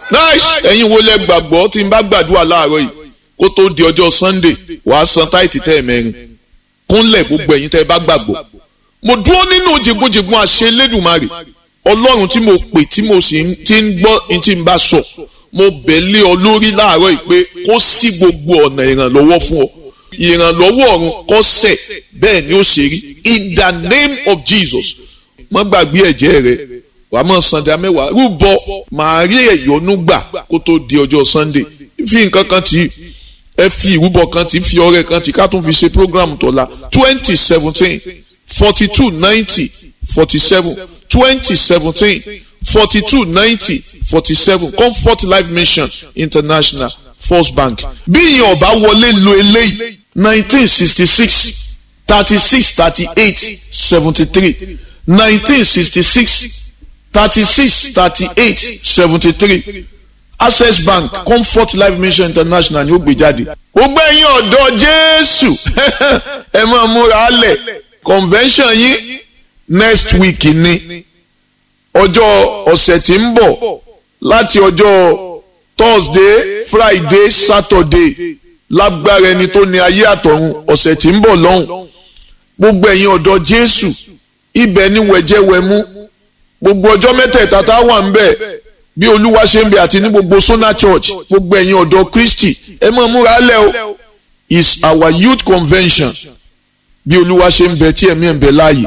nice ẹ̀yin wo lẹ gbàgbọ́ tí n bá gbàdúrà láàárọ̀ yìí kó tó di ọjọ́ sunday wàá san táìtì tẹ́ ẹ̀ mẹ́rin kúnlẹ̀ gbogbo ẹ̀yin tẹ́ ẹ bá gbàgbọ́ mo dúró nínú jìgbọ́njìgbọ́n àṣẹ Elédùmarè ọlọ́run tí mo pè tí mo sì ti ń gbọ́ ní tí n bá sọ mo bẹ̀ lé ọ lórí láàárọ̀ yìí pé kó sí gbogbo ọ̀nà ìrànlọ́wọ́ fún ọ ìrànlọ́wọ́ ọ̀run kó sẹ̀ bẹ́ẹ̀ ni ó ṣe rí in the name of Jesus má gbàgbé ẹ̀jẹ̀ rẹ wàá mọ̀ sàndà mẹ́wàá rúbọ màá rí ẹ̀yọ́nú gbà kó tó di ọjọ́ Sunday fi nǹkan kan tì í ẹ fi ìrúbọ kan tì í fi ọrẹ kan tì í ká tún fi ṣe program tọ́la twenty seventeen forty two ninety forty seven twenty seventeen forty two ninety forty seven Comfort Life Mission International First Bank bí ìyẹn ọba wọlé lo eléyìí nineteen sixty six thirty six thirty eight seventy three nineteen sixty six thirty six thirty eight seventy three access bank comfort life mission international ni ó gbé jáde. gbogbo ẹ̀yin ọ̀dọ́ jésù ẹ máa múra lẹ̀ convention yín next week ni ọjọ́ ọ̀sẹ̀ tí ń bọ̀ láti ọjọ́ thursday friday saturday lágbára ẹni tó ní ayé àtọ̀run ọ̀sẹ̀ tí ń bọ̀ lọ́hùn gbogbo ẹ̀yin ọ̀dọ́ jésù ibẹ̀ ni wẹ̀jẹ̀wẹ̀mú gbogbo ọjọ́ mẹ́tẹ̀ẹ̀ta tá a wà ń bẹ̀ bí olúwa ṣe ń bẹ àti ní gbogbo sona church gbogbo ẹ̀yin ọ̀dọ́ kristi ẹ máa múra lẹ̀ o is our youth convention bí olúwa ṣe ń bẹ tí ẹ̀mí ẹ̀ ń bẹ láàyè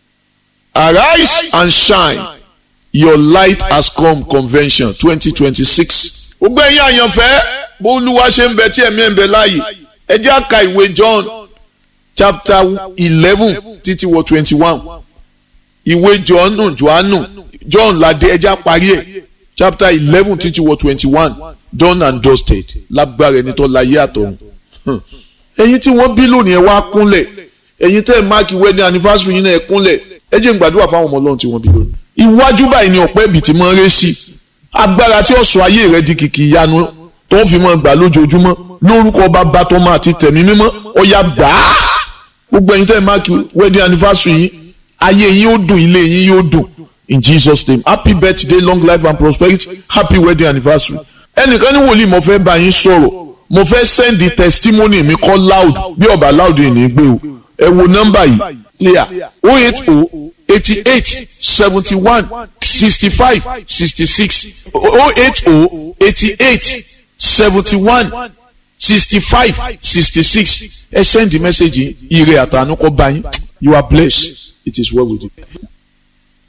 arise and shine your light has come convention twenty twenty six gbogbo ẹ̀yin àyànfẹ́ bó olúwa ṣe ń bẹ tí ẹ̀mí ẹ̀ ń bẹ láàyè ẹ jẹ́ àka ìwé john chapter eleven títí wọ twenty one ìwé john johannu john ládé ẹjá parí ẹ chapter eleven títí wọ twenty one done and dusted lágbára ẹni tó láyé àtọ̀run ẹ̀yin tí wọ́n bí lónìí ẹ wá kúnlẹ̀ ẹ̀yin tẹ́ ẹ máàkì wedding anniversary yín náà ẹ kúnlẹ̀ ẹ jẹ́ n gbàdúrà fáwọn ọmọ ọlọ́run tí wọ́n bí lónìí. iwájú báyìí ni ọ̀pẹ́ ibì tí mo ń ré sí agbára tí ó sọ ayé rẹ di kìkì ìyanu tó ń fi mọ́ gbà lójoojúmọ́ lórúkọ bàbá tọmọ àti tẹ̀mí mímọ́ ọ̀yà gbàá gbogbo ẹ̀yin tẹ́ ẹ máàkì wedding anniversary yín ayé yín ó dùn ilé yín yóò dùn in jesus name happy birthday long life and prosperity happy wedding anniversary ẹnìkan ní wòlíì mo fẹ́ bá yín sọ̀rọ̀ mo fẹ́ send the testimony mi kọ́ loud bí ọba loud yìí ní gbé o ẹ wo nọ́mbà yìí clear o eight o eighty eight seventy one sixty five sixty six o eight o eighty eight seventy one sixty five sixty six ẹ send the message yìí ire àtànú kọ́ bá yín you are blessed it is well with you.